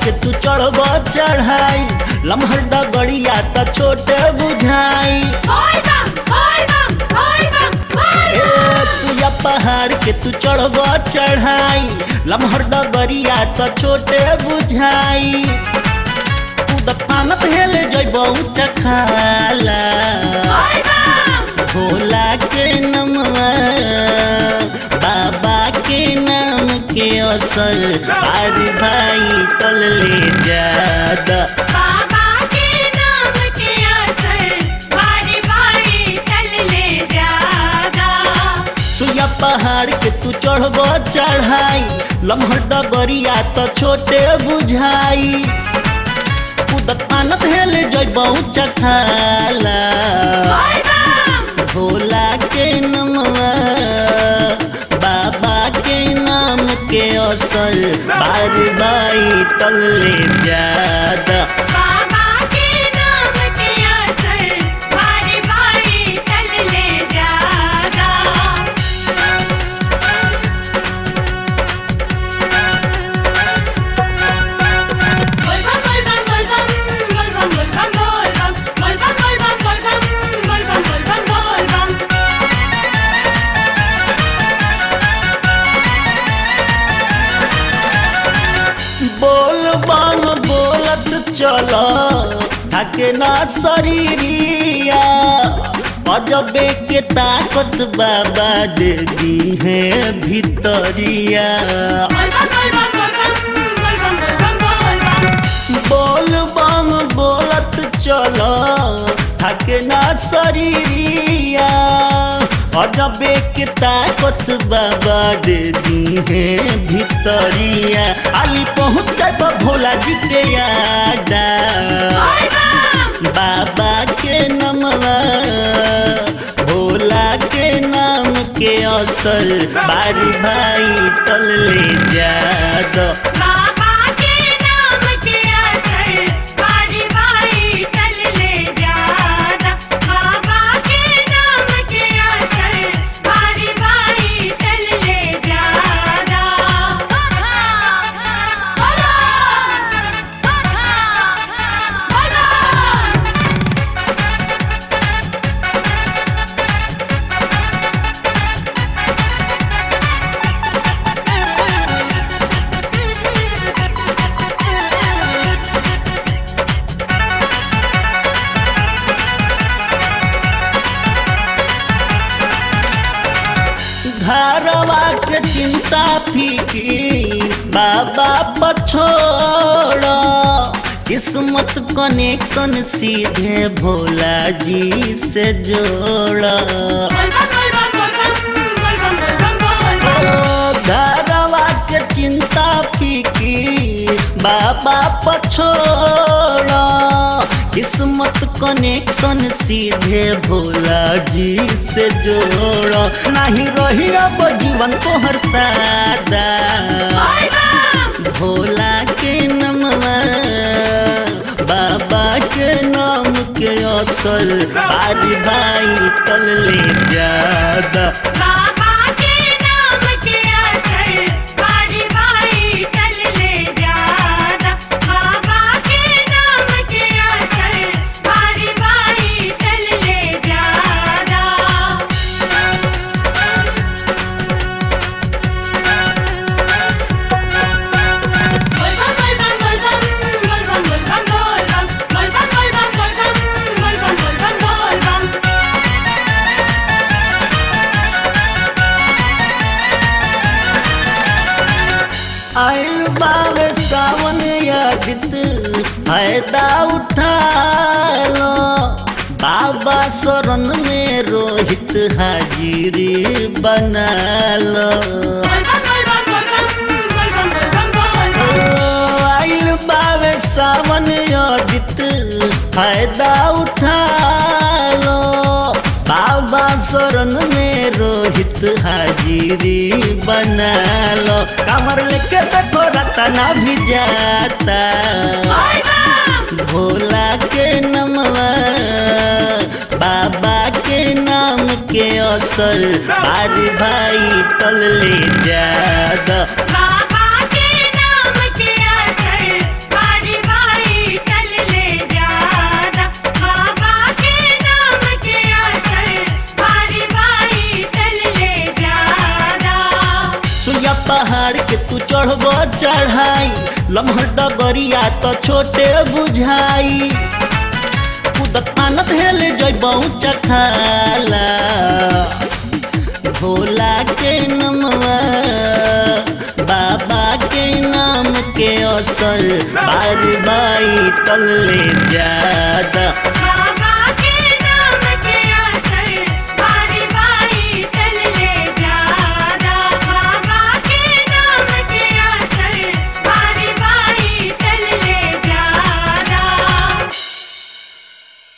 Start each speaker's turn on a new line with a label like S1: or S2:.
S1: के तू चढ़ब चढ़ाई लम्हर डगड़िया त छोटे बुझाई
S2: बोल बम बोल बम बोल बम बोल
S1: ए सुया पहाड़ के तू चढ़ब चढ़ाई लम्हर डगड़िया त छोटे बुझाई कूदत पानत हेले जइब ऊंचा खाला
S2: बोल बम
S1: भोला के नमवा बाबा के नाम के असर पारी भाई तल ले जादा
S2: बाबा के नाम के असर बारी बारी टल ले जादा
S1: सुया पहाड़ के तू चढ़ब चढ़ाई लम्हर डगरिया त छोटे बुझाई कूदत आनत हेले जइब ऊंचा खाला
S2: बोल बम
S1: भोला के नमवा बाबा के नाम के असर बार बाई तल ले जादा
S2: बाबा के नाम के असर बारी बारी टल ले जादा बोल बम बोल बम बोल बम बोल बम बोल बम बोल बम बोल बम बोल बम बोल बम बोल बम बोल बम बोल बम
S1: बोल बम बोलत चल थके ना शरीरिया अजबे के ताकत बाबा दे दी है भितरिया
S2: बोल बम बोल बम बोल बम बोल बम बोल बम बोल बम
S1: बोल बम बोलत चल थके ना शरीरिया अजबे के ताकत बाबा दे दी है भितरिया अली पहुँच जाब भोला जी के यादा
S2: बोल बम
S1: बाबा के नमवा भोला के नाम के असर बारी भाई तल ले जादा
S2: बाबा के नाम के असर बारी बारी टल ले जादा बाबा के नाम के असर बारी बारी टल ले जादा बोलो बोलो
S1: घरवा के चिंता फिकीर बाबा पछोड़ किस्मत कनेक्शन सीधे भोला जी से जोड़
S2: बोल बम बोल बम बोल बम बोल बम बोल बम बोल बम
S1: ओ, घरवा के चिंता फिकीर बाबा पछोड़ किस्मत कनेक्शन सीधे भोला जी से जोड़ नहीं रही अब जीवन तोहर सादा
S2: बोल बम
S1: भोला के नमवा बाबा के नाम के असर बारी भाई तल ले जादा
S2: बाबा के नाम के असर बारी बारी टल ले जादा बाबा के नाम के असर बारी बारी टल ले जादा बोल बम बोल बम बोल बम बोल बम बोल बम बोल बम बोल बम बोल बम बोल बम बोल बम बोल बम बोल बम
S1: आइल बावे सावन यादित फायदा उठा लो बाबा शरण में रोहित हाजिरी बना लो
S2: बोल बम बोल बम बोल बम बोल बम बोल बम बोल
S1: ओ,
S2: बम
S1: आइल बावे सावन यादित फायदा उठा लो बाबा शरण में रोहित हाजिरी बना लो कमर लेके देखो रतना भी जाता
S2: बोल बम
S1: भोला के नमवा बाबा के नाम के असर बारी भाई तल ले जादा
S2: बाबा के नाम के असर
S1: चढ़ाई लम्हर डगरिया तो छोटे बुझाई कूदत मानत हेल जैबऊ चखाला भोला के नमवा बाबा के नाम के असर बार बाई तल्ले ज्यादा
S2: बाबा